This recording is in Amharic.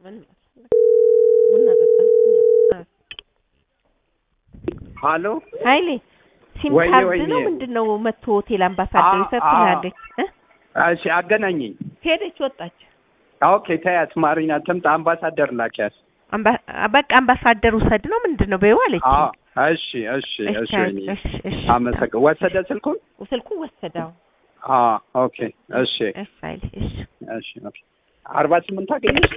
ምን ቡና ጠጣ። ሀሎ ኃይሌ ሲም ወይዬ ካርድ ወይዬ። ነው ምንድን ነው መጥቶ ሆቴል አምባሳደር አ- ይሰጥላለች እ እሺ አገናኘኝ። ሄደች ወጣች። ኦኬ ተያት ማሪና ትምጣ አምባሳደር ላኪያት። አምባ- በቃ አምባሳደር ውሰድ ነው ምንድን ነው በይው አለች። አዎ እሺ እሺ እሺ ወይኔ እሺ እሺ አመሰግ ወሰደ ስልኩን። ስልኩን ወሰደው። አዎ ኦኬ እሺ እሺ ኃይሌ እሺ እሺ ኦኬ አርባ ስምንት አገኘሽ